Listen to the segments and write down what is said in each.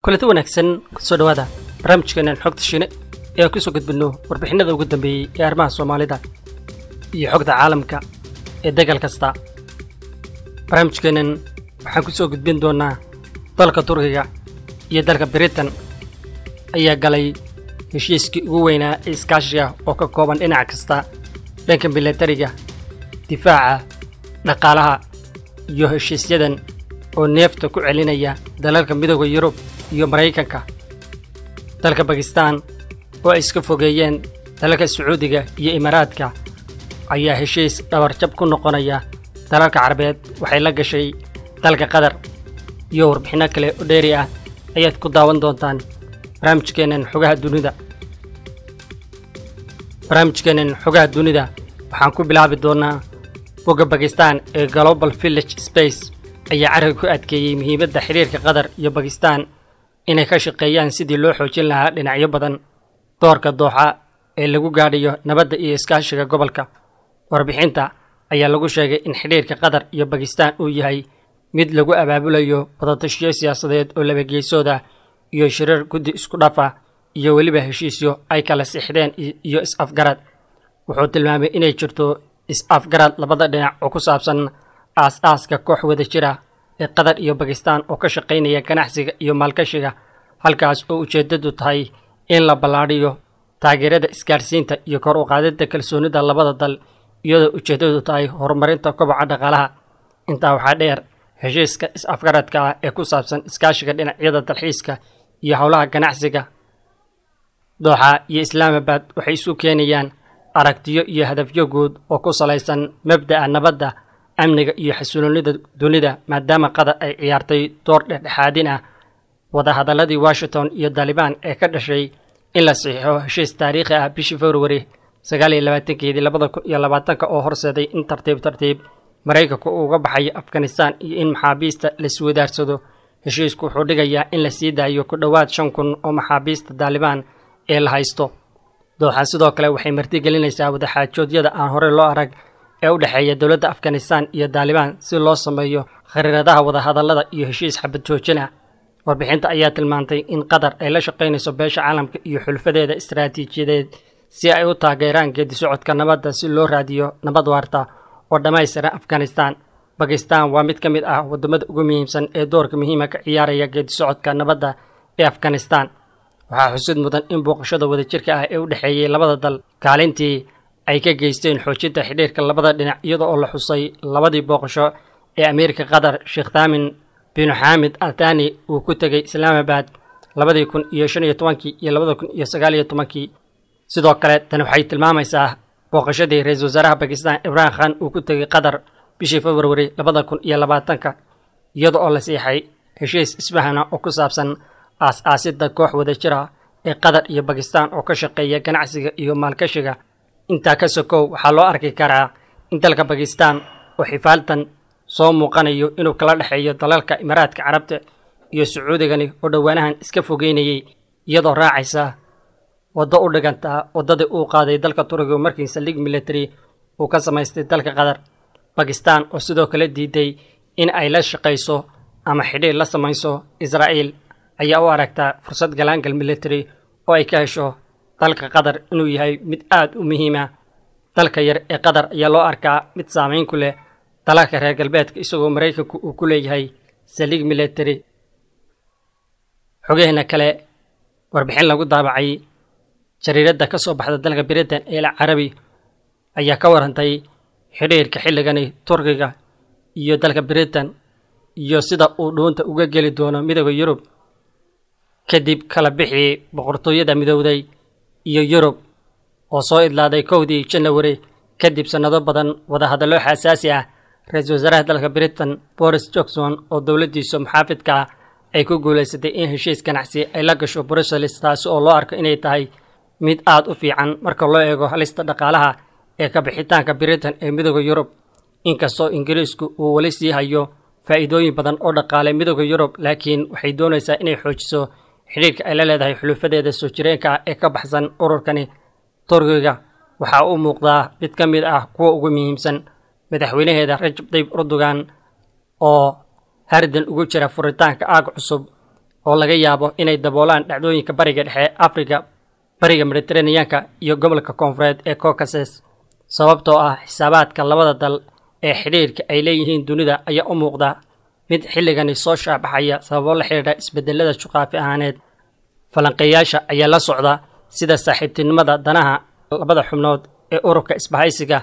kulanti wanaagsan kusoo dhawaada barnaamijkeenan xogta shiine ee aan kusoo gudbinno warbixinada ugu dambeeyey ee arrimaha soomaalida iyo xogta caalamka ee degal kasta barnaamijkeennan waxaan ku soo gudbin doonnaa dalka turkiga iyo dalka britain ayaa galay heshiiskii ugu weynaa ee iskaashiga oo ka kooban dhinac kasta dhanka milatariga difaaca dhaqaalaha iyo heshiisyadan oo neefta ku celinaya dalalka midooda yurub iyo maraykanka dalka bakistaan oo ay iska fogeeyeen dalalka sacuudiga iyo imaaraadka ayaa heshiis dhabarjab ku noqonaya dalalka carabeed waxay la gashay dalka qatar iyo warbixinno kale oo dheeri ah ayaad ku daawan doontaan barnaamijkeennan xogaha dunida barnaamijkeennan xogaha dunida waxaan ku bilaabi doonnaa bogga bakistaan ee global village space ayaa carriga ku adkeeyey muhiimadda xidhiirka qatar iyo bakistaan inay ka shaqeeyaan sidii loo xoojin lahaa dhinacyo badan doorka dooxa ee lagu gaadhayo nabadda iyo iskaashiga gobolka warbixinta ayaa lagu sheegay in xidhiirka qatar iyo bakistaan uu yahay mid lagu abaabulayo wadatashiyo siyaasadeed oo labageysood ah iyo shirar guddi isku dhafa iyo weliba heshiisyo ay kala sixdeen iyo is-afgarad wuxuu tilmaamay inay jirto is-afgarad labada dhinac oo ku saabsan aas-aaska koox wada jira ee qatar iyo bakistaan oo ka shaqaynaya ganacsiga iyo maalgashiga halkaas oo ujeeddadu tahay in la ballaadhiyo taageerada isgaadhsiinta iyo kor u qaadidda kalsoonida labada dal iyadoo ujeeddadu tahay horumarinta koboca dhaqaalaha intaa waxaa dheer heshiiska is-afgaradka ah ee ku saabsan iskaashiga dhinacyada dalxiiska iyo howlaha ganacsiga dooxa iyo islaamabad waxay isu keenayaan aragtiyo iyo hadafyo guud oo ku salaysan mabda'a nabadda amniga iyo xasiloonida dunida maadaama qatar ay ciyaartay door dhexdhexaadin ah wadahadalladii washington iyo dalibaan ee ka dhashay in la saxiixo heshiis taariikhi ah bishii februari sagaal iyo labaatankeedii labada kun iyo labaatanka oo horseeday in tartiib tartiib maraykanku uu uga baxayo afghanistan iyo in maxaabiista laiswadaarsado heshiisku wuxuu dhigayaa in la sii daayo ku dhowaad shan kun oo maxaabiista daalibaan ee la haysto dooxa sidoo kale waxay martigelinaysaa wadaxaajoodyada aan horey loo arag ee u dhexeeya dowladda afghanistan iyo daalibaan si loo sameeyo khariiradaha wadahadallada iyo heshiis xabad joojina warbixinta ayaa tilmaantay in qatar ay la shaqaynayso beesha caalamka iyo xulfadeeda istaraatiijiyadeed si ay u taageeraan geedi socodka nabadda si loo raadiyo nabad waarta oo dhammaystiran afghanistan bakistan waa mid ka mid ah waddamada ugu muhiimsan ee doorka muhiima ka ciyaaraya geedi socodka nabadda ee afghanistan waxaa xusid mudan in booqashada wadajirka ah ee u dhexeeyey labada dal kaalintii ay ka geysteen xoojinta xidhiirka labada dhinac iyada oo la xusay labadii booqasho ee amiirka qatar sheekh taamin binu xaamid altani uu ku tegey islaamabad labadii kun iyo shan iyo tobankii iyo labada kun iyo sagaal iyo tobankii sidoo kale tani waxay tilmaamaysaa booqashadii ra-iisul wasaaraha bakistan ibrahim khan uu ku tegey qatar bishii februari labada kun iyo labaatanka iyada oo la siixay heshiis isfahana oo ku saabsan aas-aasidda koox wada jira ee qatar iyo bakistan oo ka shaqeeya ganacsiga iyo maalgashiga intaa ka sokow waxaa loo arki karaa in dalka bakistan oo xifaaltan soo muuqanayo inuu kala dhexeeyo dalalka imaaraadka carabta iyo sacuudigani oo dhowaanahan iska fogeynayay iyadoo raacaysa waddo u dhigantaa waddadii uu qaaday dalka turkiga markii saldhig military uu ka samaystay dalka qatar bakistan oo sidoo kale diiday in ay la shaqayso ama xidhiir la samayso israa'iil ayaa u aragtaa fursad galaangal military oo ay ka hesho dalka qatar inuu yahay mid aad u muhiima dalka yar ee qatar ayaa loo arkaa mid saamayn ku leh dalalka reer galbeedka isagoo maraykanku uu ku leeyahay saldhig military xogeheena kale warbixin lagu daabacay jariiradda ka soo baxda dalka britain ee carabi ayaa ka warantay xidhiirka xilligani turkiga iyo dalka britain iyo sida uu dhuunta uga geli doono midooda yurub kadib kala bixii boqortooyada midowday iyo yurub oo soo idlaaday kowdii janawari kadib sannado badan wadahadallo xasaasi ah ra-iisul wasaaraha dalka britain boris johnson oo dowladdiisu maxaafidka ah ay ku guulaysatay in heshiis ganacsi ay la gasho brussels taasi oo loo arko inay tahay mid aad u fiican marka loo eego halista dhaqaalaha ee ka bixitaanka britain ee midooda yurub inkastoo ingiriisku uu weli sii hayo faa'iidooyin badan oo dhaqaale midooda yurub laakiin waxay doonaysaa inay xoojiso xidhiirka ay la leedahay xulufadeeda soo jireenka ah ee ka baxsan ururkani turkiga waxaa u muuqdaa mid ka mid ah kuwa ugu muhiimsan madaxweynaheeda rajab tayyib erdogan oo hardan ugu jira furitaanka aag cusub oo laga yaabo inay daboolaan dhacdooyinka bariga dhexe afrika bariga mediteraneanka iyo gobolka koonfureed ee caucases sababtoo ah xisaabaadka labada dal ee xidhiirka ay leeyihiin dunida ayaa u muuqda mid xilligani soo shaabaxaya sababo la xidhiidha isbedelada juqaafi ahaaneed falanqeeyaasha ayaa la socda sida saaxiibtinimada danaha labada xubnood ee ururka isbahaysiga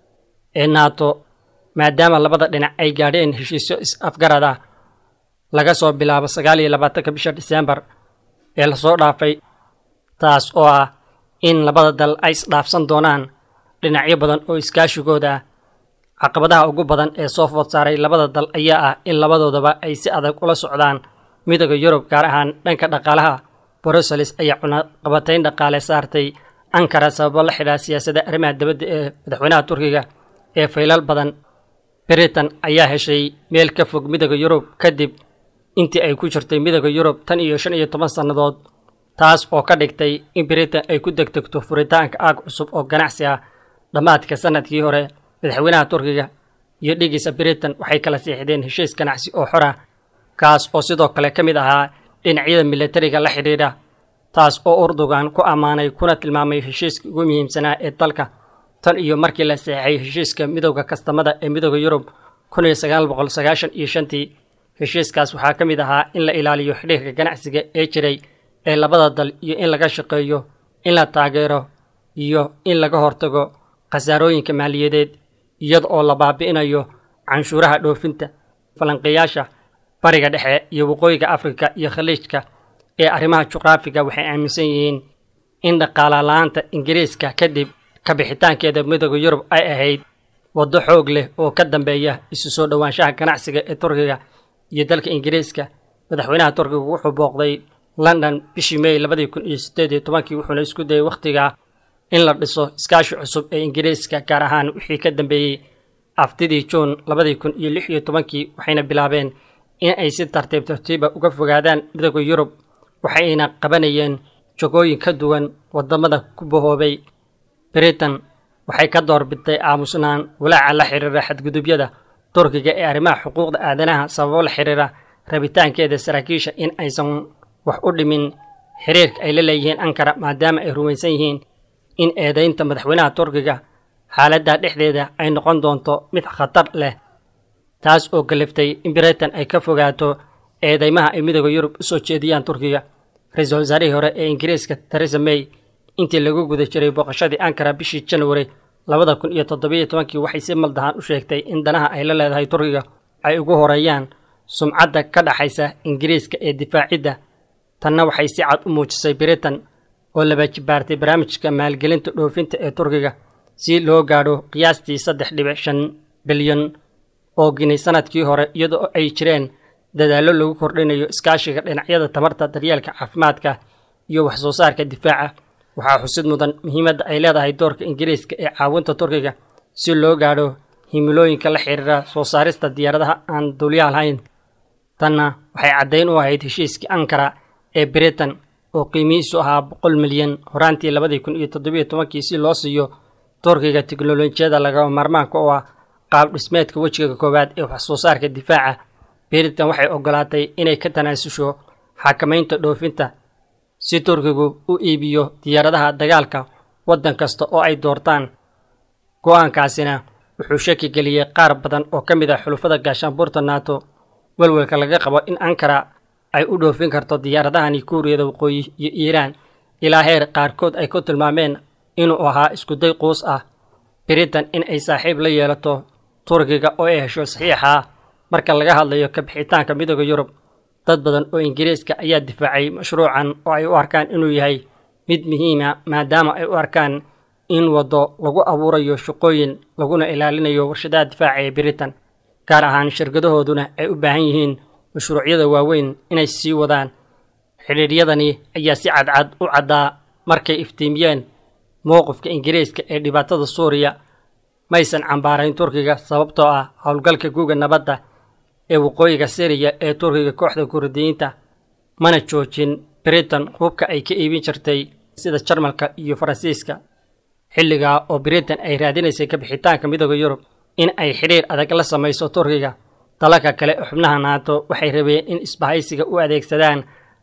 ee naato maadaama labada dhinac ay gaadheen heshiisyo is-afgarad ah laga soo bilaabo sagaal iyo labaatanka bisha diseembar ee lasoo dhaafay taas oo ah in labada dal ay isdhaafsan doonaan dhinacyo badan oo iskaashigooda ah caqabadaha ugu badan ee soo food saaray labada dal ayaa ah in labadoodaba ay si adag ula socdaan midooda yurub gaar ahaan dhanka dhaqaalaha bruseles ayaa cunaqabatayn dhaqaale saartay ankara sababo la xidhaa siyaasadda arrimaha dibadda ee madaxweynaha turkiga ee faylal badan britain ayaa heshay meel ka fog midooda yurub kadib intii ay ku jirtay midooda yurub tan iyo shan iyo toban sannadood taas oo ka dhigtay in britain ay ku degdegto furitaanka aag cusub oo ganacsi ah dhammaadka sanadkii hore madaxweynaha turkiga iyo dhigiisa britain waxay kala siixdeen heshiis ganacsi oo xor ah kaas oo sidoo kale ka mid ahaa dhinacyada milatariga la xidhiidha taas oo urdugan ku ammaanay kuna tilmaamay heshiiska ugu muhiimsanaa ee dalka tan iyo markii la saxeexay heshiiska midowda kastamada ee midooda yurub kun iyo sagaal boqol sagaashan iyo shantii heshiiskaas waxaa ka mid ahaa in la ilaaliyo xidhiirka ganacsiga ee jiray ee labada dal iyo in laga shaqeeyo in la taageero iyo in laga hortago khasaarooyinka maaliyadeed iyada oo la baabi'inayo canshuuraha dhoofinta falanqeeyaasha bariga dhexe iyo waqooyiga afrika iyo khaliijka ee arrimaha juqraafiga waxay aaminsan yihiin in dhaqaala la-aanta ingiriiska kadib kabixitaankeeda midooda yurub ay ahayd waddo xoog leh oo ka dambeeya isu soo dhowaanshaha ganacsiga ee turkiga iyo dalka ingiriiska madaxweynaha turkiga wuxuu booqday london bishii may labadii kun iyo siddeed iyo tobankii wuxuuna isku dayay wakhtigaa in la dhiso iskaashi cusub ee ingiriiska gaar ahaan wixii ka dambeeyey aftidii juun labadii kun iyo lix iyo tobankii waxayna bilaabeen in ay si tartiib tartiiba uga fogaadaan midooda yurub waxayna qabanayeen jogooyin ka duwan waddamada ku bahoobay britain waxay ka doorbidtay aamusnaan walaaca la xiriira xadgudubyada turkiga ee arrimaha xuquuqda aadanaha sababo la xiriira rabitaankeeda saraakiisha in aysan wax u dhimin xiriirka ay la leeyihiin ankara maadaama ay rumaysan yihiin in eedaynta madaxweynaha turkiga xaaladda dhexdeeda ay noqon doonto mid khatar leh taas oo kaliftay in britain ay ka fogaato eedeymaha ay midooda yurub u soo jeediyaan turkiga ra-iisul wasaarihii hore ee ingiriiska teresa may intii lagu guda jiray booqashadii ankara bishii janwari labada kun iyo toddobiyo tobankii waxay si maldahan u sheegtay in danaha ay la leedahay turkiga ay ugu horeeyaan sumcadda ka dhaxaysa ingiriiska ee difaacidda tanna waxay si cad u muujisay britain oo labajibaartay barnaamijka maalgelinta dhoofinta ee turkiga si loo gaadho qiyaastii saddex dhibic shan bilyan oo ginay sanadkii hore iyadoo ay jireen dadaallo lagu kordhinayo iskaashiga dhinacyada tamarta daryeelka caafimaadka iyo wax soo saarka difaaca waxaa xusid mudan muhiimadda ay leedahay doorka ingiriiska ee caawinta turkiga si loo gaadho himilooyinka la xiriira soo saarista diyaaradaha aan duuliyaha lahayn tanna waxay caddayn u ahayd heshiiskii ankara ee britain oo qiimihiisu ahaa boqol milyan horaantii labadii kun iyo toddobiyo tobankii si loo siiyo turkiga teknolojiyada lagama maarmaanka oo ah qaab dhismeedka wejiga koowaad ee wax soo saarka difaaca britain waxay ogolaatay inay ka tanaasusho xakamaynta dhoofinta si turkigu u iibiyo diyaaradaha dagaalka waddan kasta oo ay doortaan go-aankaasina wuxuu shaki geliyey qaar badan oo ka mid ah xulufada gaashaanbuurta nato welwelka laga qabo in ankara ay u dhoofin karto diyaaradahani kuuriyada waqooyi iyo iiraan ilaa heer qaarkood ay ku tilmaameen inuu ahaa iskuday quus ah britain in ay saaxiib la yeelato turkiga oo ay hesho saxiixa marka laga hadlayo kabixitaanka midooda yurub dad badan oo ingiriiska ayaa difaacay mashruucan oo ay u arkaan inuu yahay mid muhiima maadaama ay u arkaan in waddo lagu abuurayo shaqooyin laguna ilaalinayo warshadaha difaaca ee britain gaar ahaan shirkadahooduna ay u baahan yihiin mashruucyada waaweyn inay sii wadaan xidhiidhyadani ayaa si cadcad u caddaa markay iftiimiyeen mowqifka ingiriiska ee dhibaatada suuriya maysan cambaarayn turkiga sababtoo ah howlgalka guuga nabadda ee waqooyiga siriya ee turkiga kooxda kurdiyiinta mana joojin britain hubka ay ka iibin jirtay sida jarmalka iyo faransiiska xilligaa oo britain ay raadinaysay kabixitaanka midooda yurub in ay xidhiir adag la samayso turkiga dalalka kale oo xubnaha naato waxay rabeen in isbahaysiga u adeegsadaan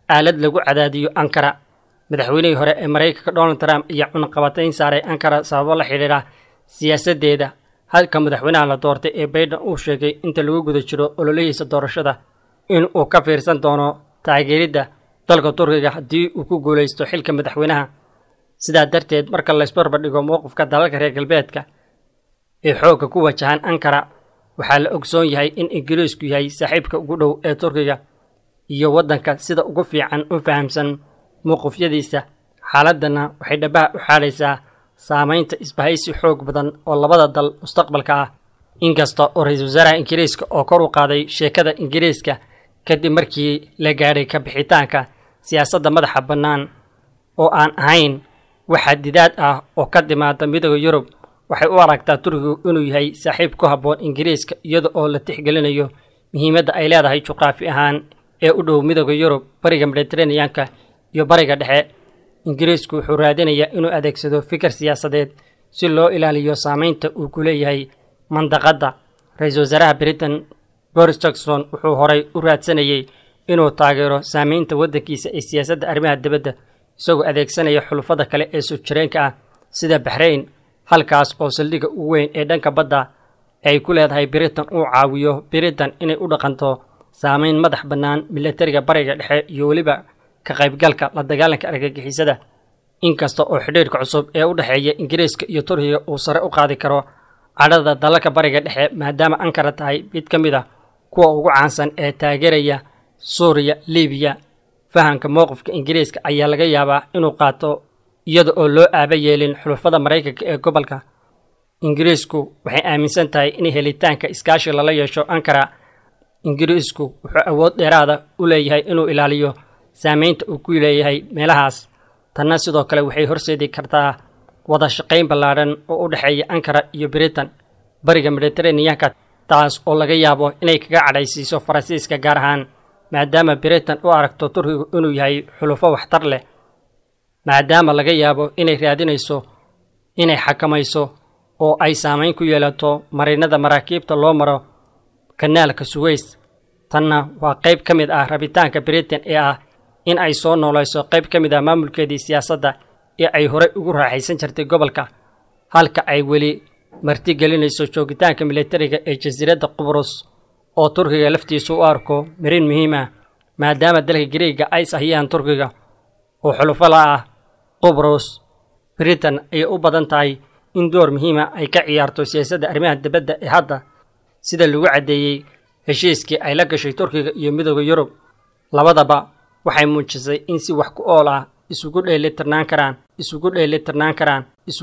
aalad lagu cadaadiyo ankara madaxweynihii hore ee maraykanka donald trump ayaa cunaqabatayn saaray ankara sababo la xidhiidha siyaasaddeeda halka madaxweynaha la doortay ee baydhan uu sheegay inta lagu guda jiro ololihiisa doorashada in uu ka fiirsan doono taageeridda dalka turkiga haddii uu ku guulaysto xilka madaxweynaha sidaa darteed marka laysbarbar dhigo mowqifka dalalka reer galbeedka ee xoogga ku wajahan ankara waxaa la ogsoon yahay in ingiriisku yahay saaxiibka ugu dhow ee turkiga iyo waddanka sida ugu fiican u fahamsan mowqifyadiisa xaaladdanna waxay dhabaha u xaadhaysaa saamaynta isbahaysi xoog badan oo labada dal mustaqbalka ah inkasta oo ra-iisul wasaaraha ingiriiska oo kor u qaaday sheekada ingiriiska kadib markii la gaadhay ka bixitaanka siyaasadda madaxa bannaan oo aan ahayn wax xadidaad ah oo ka timaada midooda yurub waxay u aragtaa turkigu inuu yahay saaxiib ku habboon ingiriiska iyada oo la tixgelinayo muhiimadda ay leedahay juqraafi ahaan ee u dhow midooda yurub bariga mediteraneanka iyo bariga dhexe ingiriisku wuxuu raadinayaa inuu adeegsado fikir siyaasadeed si loo ilaaliyo saamaynta uu ku leeyahay mandaqadda ra-iisul wasaaraha britain boris jackson wuxuu horay u raadsanayey inuu taageero saamaynta waddankiisa ee siyaasadda arrimaha dibadda isagoo adeegsanaya xulufada kale ee soo jireenka ah sida baxrayn halkaas oo saldhigga ugu weyn ee dhanka badda ay ku leedahay britain uu caawiyo britain inay u dhaqanto saamayn madax bannaan milatariga bariga dhexe iyo weliba ka qaybgalka la dagaalanka argagixisada inkasta oo xidhiirka cusub ee u dhexeeya ingiriiska iyo turkiga uu sare u qaadi karo cadhada dalalka bariga dhexe maadaama ankara tahay mid ka mid a kuwa ugu caansan ee taageeraya suuriya libiya fahamka mowqifka ingiriiska ayaa laga yaabaa inuu qaato iyada oo loo aaba yeelin xulufada maraykanka ee gobolka ingiriisku waxay aaminsan tahay in helitaanka iskaashi lala yeesho ankara ingiriisku wuxuu awood dheeraada u leeyahay inuu ilaaliyo saamaynta uu ku leeyahay meelahaas tanna sidoo kale waxay horseedi kartaa wada shaqayn ballaadhan oo u dhexeeya ankara iyo britain bariga mediteraneanka taas oo laga yaabo inay kaga cadhaysiiso faransiiska gaar ahaan maadaama britain u aragto turkigu inuu yahay xulufo waxtar leh maadaama laga yaabo inay raadinayso inay xakamayso oo ay saamayn ku yeelato marinada maraakiibta loo maro kanaalka suweys tanna waa qayb ka mid ah rabitaanka britain ee ah in ay soo noolayso qayb ka mid ah maamulkeedii siyaasadda ee ay horey ugu raaxaysan jirtay gobolka halka ay weli martigelinayso joogitaanka militariga ee jasiiradda qubrus oo turkiga laftiisu u arko marin muhiim ah maadaama dalka gariega ay sahiyaan turkiga oo xulufo la ah qubrus britain ayay u badan tahay in door muhiima ay ka ciyaarto siyaasadda arrimaha dibadda ee hadda sida lagu caddeeyey heshiiskii ay la gashay turkiga iyo midooda yurub labadaba waxay muujisay in si wax ku ool ah isugu dheelitirnaan karaan isugu dheelitirnaan karaan